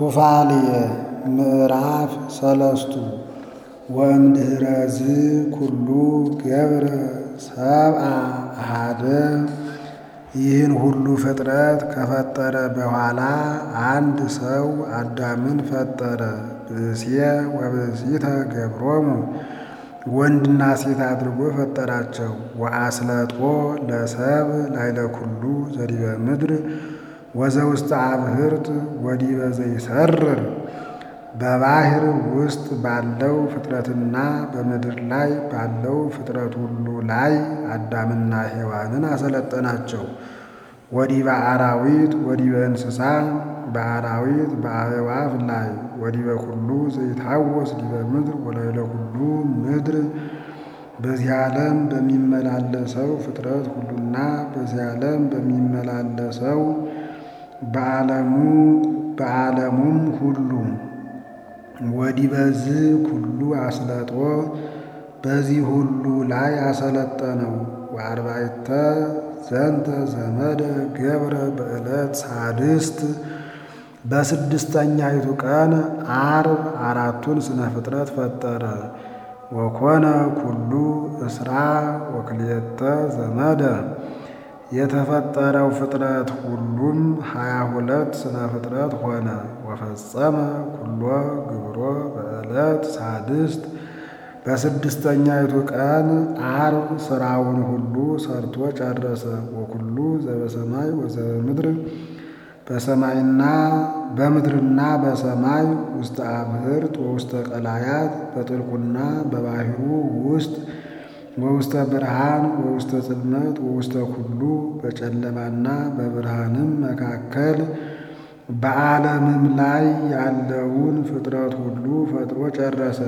ኩፋልየ ምዕራፍ ሰለስቱ ወእምድኅረዝ ኩሉ ገብረ ሰብአ አሐደ ይህን ሁሉ ፍጥረት ከፈጠረ በኋላ አንድ ሰው አዳምን ፈጠረ። ብእስየ ወብእሲተ ገብሮሙ ወንድና ሴት አድርጎ ፈጠራቸው። ወአስለጦ ለሰብ ላዕለ ኩሉ ዘዲበ ምድር ወዘውስተ አብህርት ወዲበ ዘይሰርር በባሕር ውስጥ ባለው ፍጥረትና በምድር ላይ ባለው ፍጥረት ሁሉ ላይ አዳምና ሔዋንን አሰለጠናቸው። ወዲበ አራዊት ወዲበ እንስሳ በአራዊት በአዕዋፍ ላይ ወዲበ ኩሉ ዘይታወስ ዲበ ምድር ወላዕለ ኩሉ ምድር በዚህ ዓለም በሚመላለሰው ፍጥረት ሁሉና በዚህ ዓለም በሚመላለሰው በዓለሙ በዓለሙም ሁሉ ወዲበዝ ኩሉ አስለጦ በዚህ ሁሉ ላይ አሰለጠነው። ወአርባዕተ ዘንተ ዘመደ ገብረ በዕለት ሳድስት በስድስተኛይቱ ቀን ዓርብ አራቱን ስነ ፍጥረት ፈጠረ። ወኮነ ኩሉ እስራ ወክልኤተ ዘመደ የተፈጠረው ፍጥረት ሁሉም ሀያ ሁለት ስነ ፍጥረት ሆነ። ወፈጸመ ኩሎ ግብሮ በዕለት ሳድስት በስድስተኛይቱ ቀን ዓርብ ሥራውን ሁሉ ሰርቶ ጨረሰ። ወኩሉ ዘበሰማይ ወዘበምድር በሰማይና በምድርና በሰማይ ውስተ አብህርት ወውስተ ቀላያት በጥልቁና በባሕሩ ውስጥ ወውስተ ብርሃን ወውስተ ጽልመት ወውስተ ኩሉ በጨለማና በብርሃንም መካከል በዓለምም ላይ ያለውን ፍጥረት ሁሉ ፈጥሮ ጨረሰ።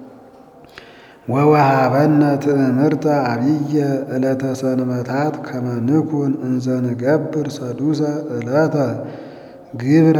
ወወሃበነ ትእምርተ ዓቢየ ዕለተ ሰንበታት ከመ ንኩን እንዘ ንገብር ሰዱሰ ዕለተ ግብረ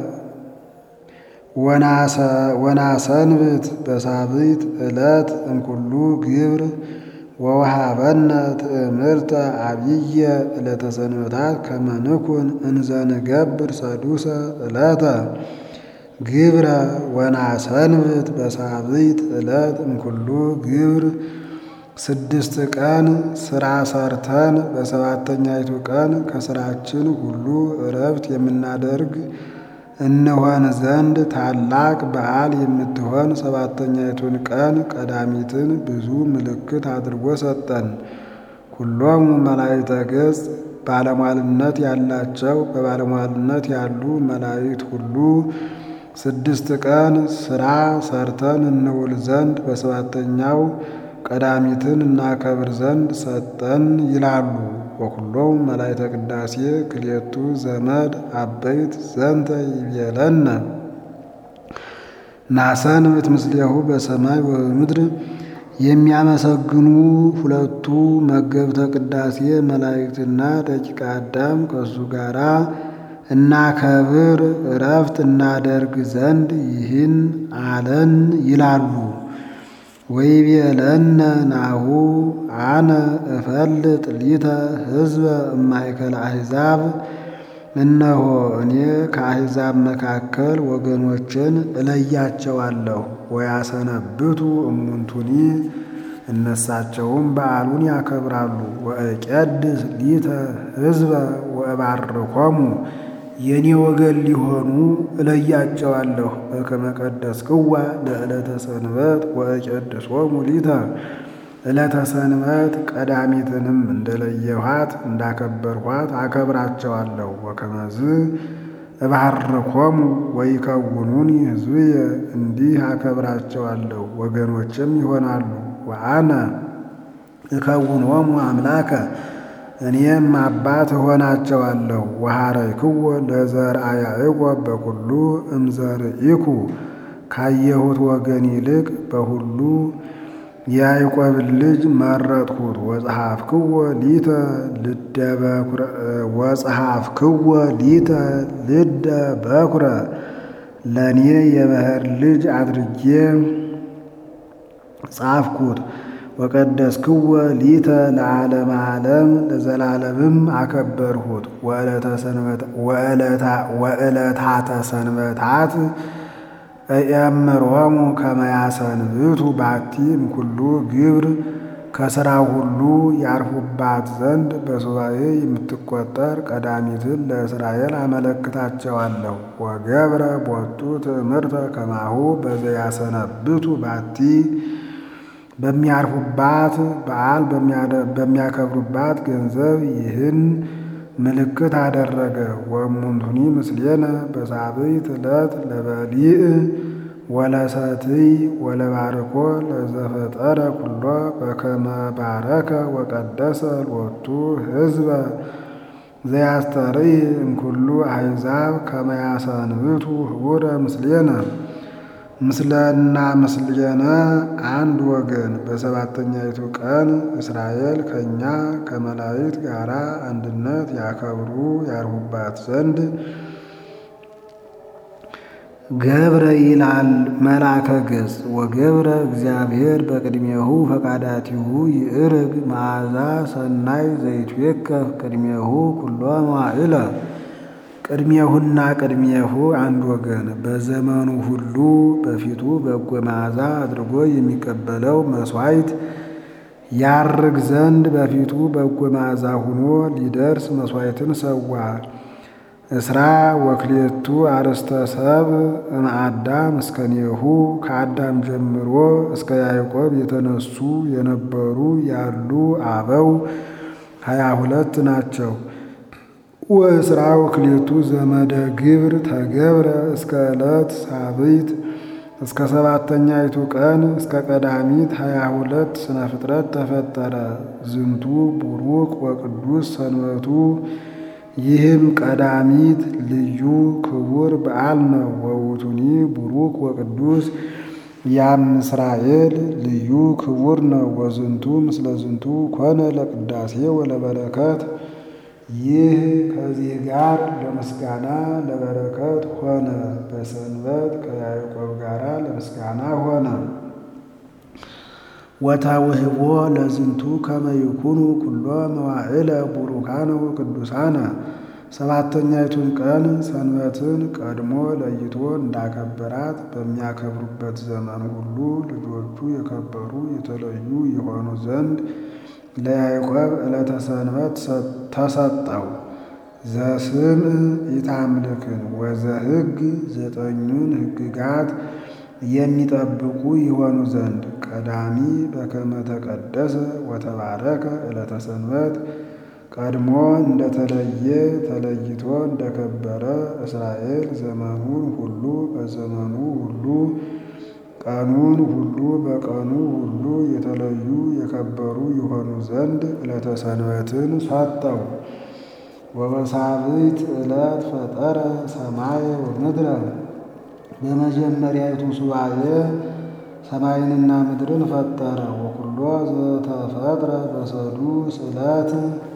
ወናሰንብት በሳብዕት ዕለት እምኩሉ ግብር ወወሃበነ ትእምርተ ዓቢየ ዕለተ ሰንበታት ከመ ንኩን እንዘ ንገብር ሰዱሰ ዕለተ ግብረ ወናሰንብት በሳብዕት ዕለት እምኩሉ ግብር ስድስት ቀን ሥራ ሰርተን በሰባተኛይቱ ቀን ከሥራችን ሁሉ ዕረፍት የምናደርግ እንሆን ዘንድ ታላቅ በዓል የምትሆን ሰባተኛይቱን ቀን ቀዳሚትን ብዙ ምልክት አድርጎ ሰጠን። ኩሎሙ መላእክተ ገጽ ባለሟልነት ያላቸው በባለሟልነት ያሉ መላእክት ሁሉ ስድስት ቀን ሥራ ሰርተን እንውል ዘንድ በሰባተኛው ቀዳሚትን እናከብር ዘንድ ሰጠን ይላሉ። ወኩሎሙ መላእክተ ቅዳሴ ክልኤቱ ዘመድ አበይት ዘንተ ይቤለነ ናሰንብት ምስሌሁ በሰማይ ወበምድር የሚያመሰግኑ ሁለቱ መገብተ ቅዳሴ መላእክትና ደቂቀ አዳም ከእሱ ጋራ እናከብር ዕረፍት እናደርግ ዘንድ ይህን አለን ይላሉ። ወይቤለነ ናሁ አነ እፈልጥ ሊተ ሕዝበ እማእከለ አሕዛብ፣ እነሆ እኔ ከአሕዛብ መካከል ወገኖችን እለያቸዋለሁ። ወያሰነብቱ እሙንቱኒ እነሳቸውም በዓሉን ያከብራሉ። ወእቄድስ ሊተ ሕዝበ ወእባርኮሙ የኔ ወገን ሊሆኑ እለያቸዋለሁ። በከመ ቀደስክዋ ለዕለተ ሰንበት ወእቄድሶሙ ሊተ ዕለተ ሰንበት ቀዳሚትንም እንደለየኋት እንዳከበርኋት አከብራቸዋለሁ። ወከመዝ እባርኮሙ ወይከውኑኒ ሕዝብየ እንዲህ አከብራቸዋለሁ ወገኖችም ይሆናሉ። ወአነ እከውኖሙ አምላከ እኔም አባት እሆናቸዋለሁ። ወሐረይክዎ ለዘርአ ያዕቆብ በኩሉ እምዘርኢኩ ካየሁት ወገን ይልቅ በሁሉ የያዕቆብን ልጅ መረጥሁት። ወጸሐፍክዎ ሊተ ልደ በኩረ ወጸሐፍክዎ ሊተ ልደ በኩረ ለእኔ የበኵር ልጅ አድርጌ ጻፍኩት። ወቀደስክወ ሊተ ለዓለመ ዓለም ለዘላለምም አከበርሁት። ወዕለታተ ሰንበታት እየምሮሙ ከመያሰንብቱ ባቲ እምኩሉ ግብር ከሥራው ሁሉ ያርፉባት ዘንድ በሱባኤ የምትቆጠር ቀዳሚትን ለእስራኤል አመለክታቸዋለሁ። ወገብረ ቦቱ ትእምርተ ከማሁ በዘያሰነብቱ ባቲ በሚያርፉባት በዓል በሚያከብሩባት ገንዘብ ይህን ምልክት አደረገ። ወእሙንቱኒ ምስሌነ በሳብዕት ዕለት ለበሊዕ ወለሰትይ ወለባርኮ ለዘፈጠረ ኩሎ በከመ ባረከ ወቀደሰ ሎቱ ሕዝበ ዘያስተርኢ እምኩሉ አሕዛብ ከመ ያሰንብቱ ህቡረ ምስሌነ ምስለና ምስሌነ አንድ ወገን በሰባተኛይቱ ቀን እስራኤል ከእኛ ከመላእክት ጋር አንድነት ያከብሩ ያርሁባት ዘንድ ገብረ ይላል መልአከ ገጽ ወገብረ እግዚአብሔር በቅድሜሁ ፈቃዳቲሁ ይእርግ መዓዛ ሰናይ ዘይትዌከፍ ቅድሜሁ ኩሎ መዋዕለ ቅድሜሁና ቅድሜሁ አንድ ወገን በዘመኑ ሁሉ በፊቱ በጎ መዓዛ አድርጎ የሚቀበለው መሥዋዕት ያርግ ዘንድ በፊቱ በጎ መዓዛ ሁኖ ሊደርስ መሥዋዕትን ሰዋ። እስራ ወክሌቱ አርስተ ሰብ እምአዳም እስከኔሁ ከአዳም ጀምሮ እስከ ያዕቆብ የተነሱ የነበሩ ያሉ አበው ሀያ ሁለት ናቸው። ወእስራ ወክሌቱ ዘመደ ግብር ተገብረ እስከ ዕለት ሳብዕት እስከ ሰባተኛይቱ ቀን እስከ ቀዳሚት ሀያ ሁለት ስነ ፍጥረት ተፈጠረ። ዝንቱ ቡሩክ ወቅዱስ ሰንበቱ ይህም ቀዳሚት ልዩ ክቡር በዓል ነው። ወውቱኒ ቡሩክ ወቅዱስ ያም እስራኤል ልዩ ክቡር ነው። ወዝንቱ ምስለ ዝንቱ ኮነ ለቅዳሴ ወለበረከት ይህ ከዚህ ጋር ለምስጋና ለበረከት ሆነ። በሰንበት ከያዕቆብ ጋር ለምስጋና ሆነ። ወታውህቦ ለዝንቱ ከመ ይኩኑ ኩሎ መዋዕለ ቡሩካነ ወቅዱሳነ ሰባተኛይቱን ቀን ሰንበትን ቀድሞ ለይቶ እንዳከበራት በሚያከብሩበት ዘመን ሁሉ ልጆቹ የከበሩ የተለዩ የሆኑ ዘንድ ለያዕቆብ ዕለተ ሰንበት ተሰጠው። ዘስም ኢታምልክን ወዘሕግ ዘጠኙን ሕግጋት የሚጠብቁ ይሆኑ ዘንድ ቀዳሚ በከመ ተቀደሰ ወተባረከ ዕለተ ሰንበት ቀድሞ እንደተለየ ተለይቶ እንደከበረ እስራኤል ዘመኑን ሁሉ በዘመኑ ሁሉ ቀኑን ሁሉ በቀኑ ሁሉ የተለዩ የከበሩ የሆኑ ዘንድ ዕለተ ሰንበትን ሰጠው። ወበሳብዕት ዕለት ፈጠረ ሰማየ ወምድረ በመጀመሪያይቱ ሱባኤ ሰማይንና ምድርን ፈጠረ። ወኩሎ ዘተፈጥረ በሰዱስ ዕለት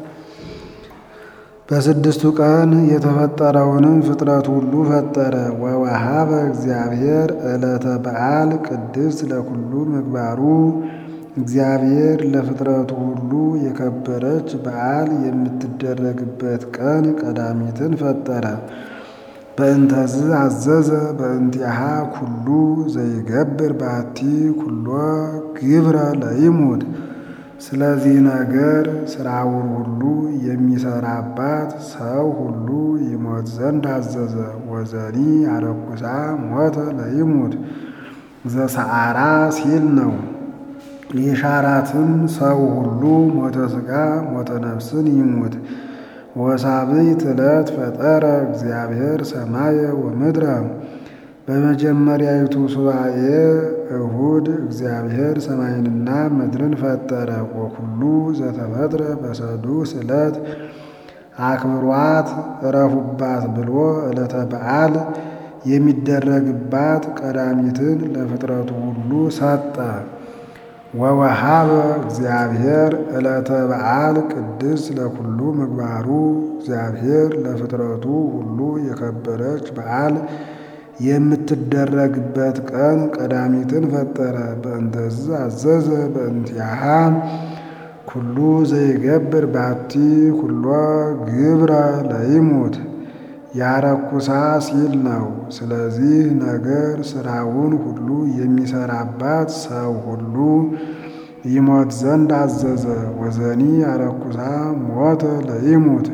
በስድስቱ ቀን የተፈጠረውንም ፍጥረት ሁሉ ፈጠረ። ወወሃበ እግዚአብሔር ዕለተ በዓል ቅድስት ለኩሉ ምግባሩ እግዚአብሔር ለፍጥረቱ ሁሉ የከበረች በዓል የምትደረግበት ቀን ቀዳሚትን ፈጠረ። በእንተዝ አዘዘ በእንቲአሃ ኩሉ ዘይገብር ባቲ ኩሎ ግብረ ለይሙድ ስለዚህ ነገር ስራውን ሁሉ የሚሰራባት ሰው ሁሉ ይሞት ዘንድ አዘዘ። ወዘኒ አረኩሳ ሞተ ለይሙድ ዘሰዓራ ሲል ነው። የሻራትም ሰው ሁሉ ሞተ ሥጋ ሞተ ነፍስን ይሙት። ወሳብዕት ዕለት ፈጠረ እግዚአብሔር ሰማየ ወምድረ በመጀመሪያዊቱ ሱባኤ እሁድ እግዚአብሔር ሰማይንና ምድርን ፈጠረ። ወኩሉ ዘተፈጥረ በሰዱስ ዕለት አክብሯት እረፉባት ብሎ ዕለተ በዓል የሚደረግባት ቀዳሚትን ለፍጥረቱ ሁሉ ሰጠ። ወወሃበ እግዚአብሔር ዕለተ በዓል ቅድስት ለኩሉ ምግባሩ እግዚአብሔር ለፍጥረቱ ሁሉ የከበረች በዓል የምትደረግበት ቀን ቀዳሚትን ፈጠረ። በእንተዝ አዘዘ በእንቲአሃ ኩሉ ዘይገብር ባቲ ኩሎ ግብረ ለይሙት ያረኩሳ ሲል ነው። ስለዚህ ነገር ስራውን ሁሉ የሚሰራባት ሰው ሁሉ ይሞት ዘንድ አዘዘ። ወዘኒ ያረኩሳ ሞተ ለይሙት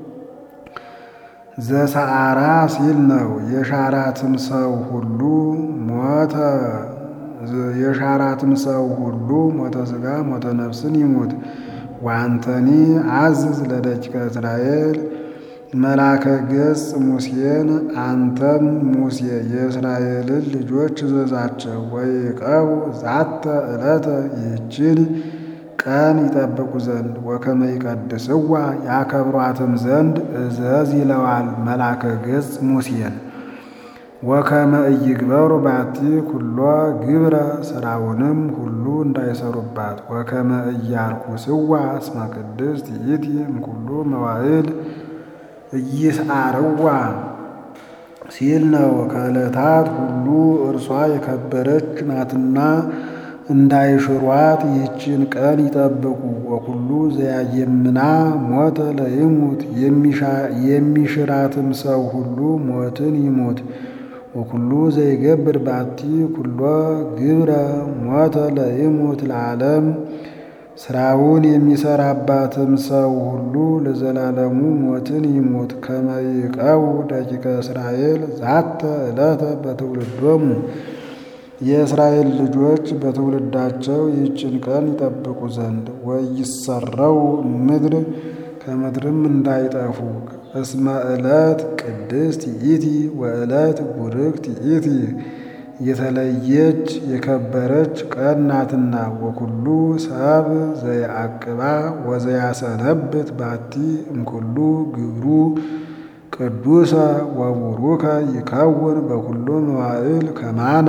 ዘሰዓራ ሲል ነው። የሻራትም ሰው ሁሉ ሞተ የሻራትም ሰው ሁሉ ሞተ ሥጋ ሞተ ነፍስን ይሙት። ዋንተኒ አዝዝ ለደቂቀ እስራኤል መላከ ገጽ ሙሴን አንተም ሙሴ የእስራኤልን ልጆች እዘዛቸው ወይቀቡ ዛተ ዕለተ ይህችን ቀን ይጠብቁ ዘንድ ወከመ ይቀድስዋ ያከብሯትም ዘንድ እዘዝ ይለዋል መላከ ገጽ ሙሴን። ወከመ ኢይግበሩ ባቲ ኩሎ ግብረ ስራውንም ሁሉ እንዳይሰሩባት ወከመ ኢያርኩስዋ እስመ ቅድስት ይእቲ እምኩሉ መዋዕል ኢይስዓርዋ ሲል ነው። ከዕለታት ሁሉ እርሷ የከበረች ናትና እንዳይሽሯት ይህችን ቀን ይጠብቁ። ወኩሉ ዘያየምና ሞተ ለይሙት የሚሽራትም ሰው ሁሉ ሞትን ይሙት። ወኩሉ ዘይገብር ባቲ ኩሎ ግብረ ሞተ ለይሙት ለዓለም ስራውን የሚሰራባትም ሰው ሁሉ ለዘላለሙ ሞትን ይሙት። ከመ ይቀቡ ደቂቀ እስራኤል ዛተ ዕለተ በትውልዶሙ የእስራኤል ልጆች በትውልዳቸው ይህችን ቀን ይጠብቁ ዘንድ ወይሰረው ምድር ከምድርም እንዳይጠፉ እስመ ዕለት ቅድስት ይእቲ ወዕለት ቡርክት ይእቲ የተለየች የከበረች ቀን ናትና። ወኩሉ ሰብ ዘየአቅባ ወዘያሰነብት ባቲ እምኩሉ ግብሩ ቅዱሰ ወቡሩከ ይከውን በኩሉ መዋዕል ከማነ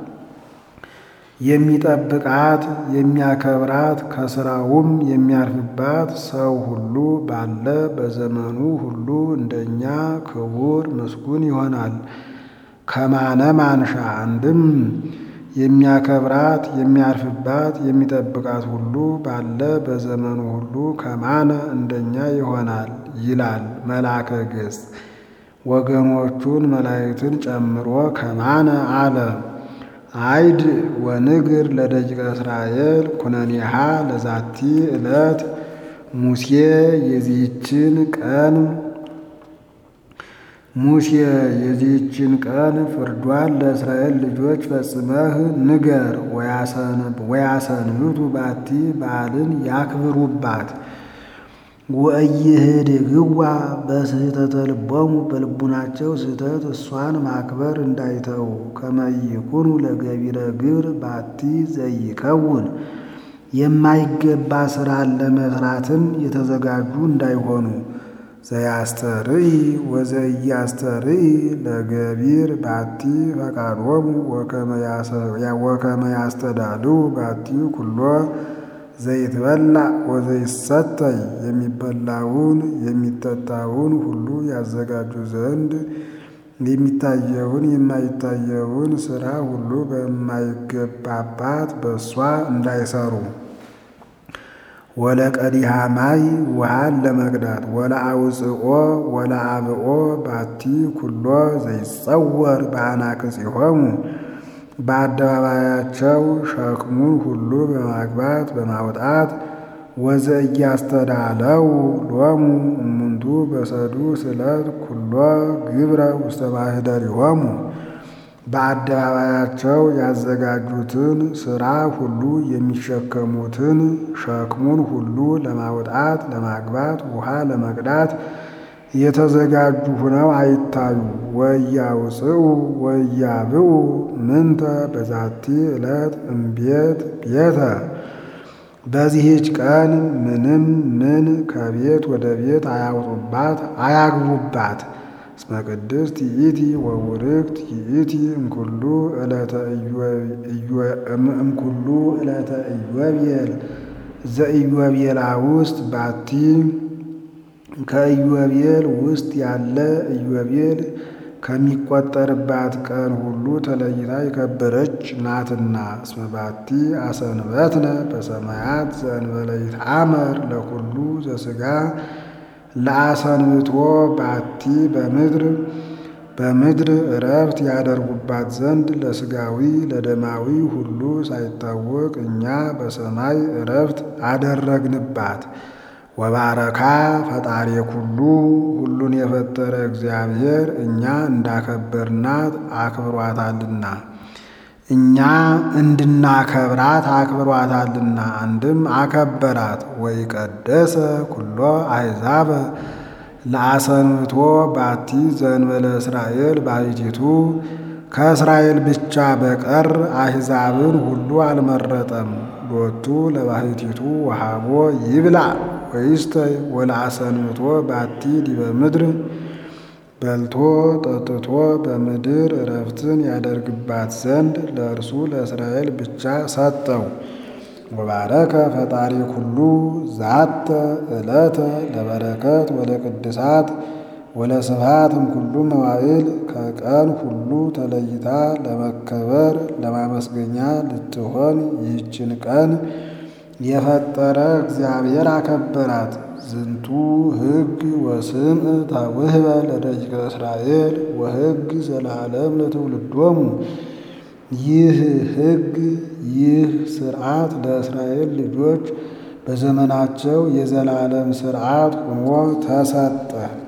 የሚጠብቃት የሚያከብራት ከስራውም የሚያርፍባት ሰው ሁሉ ባለ በዘመኑ ሁሉ እንደኛ ክቡር ምስጉን ይሆናል። ከማነ ማንሻ አንድም የሚያከብራት የሚያርፍባት የሚጠብቃት ሁሉ ባለ በዘመኑ ሁሉ ከማነ እንደኛ ይሆናል ይላል መልአከ ገጽ። ወገኖቹን መላእክትን ጨምሮ ከማነ አለ። አይድ ወንግር ለደቂቀ እስራኤል ኩነኔሃ ለዛቲ ዕለት ሙሴ የዚህችን ቀን ሙሴ የዚህችን ቀን ፍርዷን ለእስራኤል ልጆች ፈጽመህ ንገር። ወያሰንብቱ ባቲ በዓልን ያክብሩባት። ወኢይህድግዋ በስህተተ ልቦሙ በልቡናቸው ስህተት እሷን ማክበር እንዳይተው። ከመ ይኩኑ ለገቢረ ግብር ባቲ ዘይከውን የማይገባ ሥራን ለመስራትም የተዘጋጁ እንዳይሆኑ። ዘያስተርኢ ወዘኢያስተርኢ ለገቢር ባቲ ፈቃዶሙ ወከመ ያስተዳልው ባቲ ኩሎ ዘይትበላ ወዘይሰተይ የሚበላውን የሚጠጣውን ሁሉ ያዘጋጁ ዘንድ የሚታየውን የማይታየውን ሥራ ሁሉ በማይገባባት በእሷ እንዳይሰሩ። ወለቀዲሃ ማይ ውሃን ለመቅዳት ወለአውፅኦ ወለአብኦ ባቲ ኩሎ ዘይጸወር በአናቅጽሆሙ በአደባባያቸው ሸክሙን ሁሉ በማግባት በማውጣት ወዘእያስተዳለው ሎሙ እሙንቱ በሰዱስ ዕለት ኩሎ ግብረ ውስተ ማኅደሪሆሙ በአደባባያቸው ያዘጋጁትን ሥራ ሁሉ የሚሸከሙትን ሸክሙን ሁሉ ለማውጣት ለማግባት ውሃ ለመቅዳት የተዘጋጁ ሆነው አይታዩ። ወያውፅኡ ወያብኡ ምንተ በዛቲ ዕለት እምቤት ቤተ በዚህች ቀን ምንም ምን ከቤት ወደ ቤት አያውጡባት አያግቡባት። እስመ ቅድስት ይእቲ ወቡርክት ይእቲ እምኩሉ ዕለተ እምኩሉ ዕለተ ኢዮቤል ዘኢዮቤላ ውስጥ ባቲ ከኢዮቤል ውስጥ ያለ ኢዮቤል ከሚቆጠርባት ቀን ሁሉ ተለይታ የከበረች ናትና። እስመ ባቲ አሰንበትነ በሰማያት ዘእንበለ ይትአመር ለኩሉ ዘሥጋ ለአሰንብቶ ባቲ በምድር በምድር ዕረፍት ያደርጉባት ዘንድ ለሥጋዊ ለደማዊ ሁሉ ሳይታወቅ እኛ በሰማይ ዕረፍት አደረግንባት። ወባረካ ፈጣሪ ኩሉ ሁሉን የፈጠረ እግዚአብሔር እኛ እንዳከበርናት አክብሯታልና እኛ እንድናከብራት አክብሯታልና። አንድም አከበራት። ወይቀደሰ ኩሎ አሕዛበ ለአሰንብቶ ባቲ ዘእንበለ እስራኤል ባሕቲቱ ከእስራኤል ብቻ በቀር አሕዛብን ሁሉ አልመረጠም። ሎቱ ለባሕቲቱ ወሃቦ ይብላ ወይስተይ ወለአሰንብቶ ባቲ ዲበ ምድር በልቶ ጠጥቶ በምድር ዕረፍትን ያደርግባት ዘንድ ለእርሱ ለእስራኤል ብቻ ሰጠው። ወባረከ ፈጣሪ ኩሉ ዛተ ዕለተ ለበረከት ወለቅድሳት ወለስብሐትም ኩሉ መዋዕል ከቀን ሁሉ ተለይታ ለመከበር ለማመስገኛ ልትሆን ይህችን ቀን የፈጠረ እግዚአብሔር አከበራት። ዝንቱ ሕግ ወስምዕ ታውህበ ለደቂቀ እስራኤል ወሕግ ዘለዓለም ለትውልዶሙ። ይህ ሕግ ይህ ሥርዓት ለእስራኤል ልጆች በዘመናቸው የዘላለም ሥርዓት ሆኖ ተሰጠ።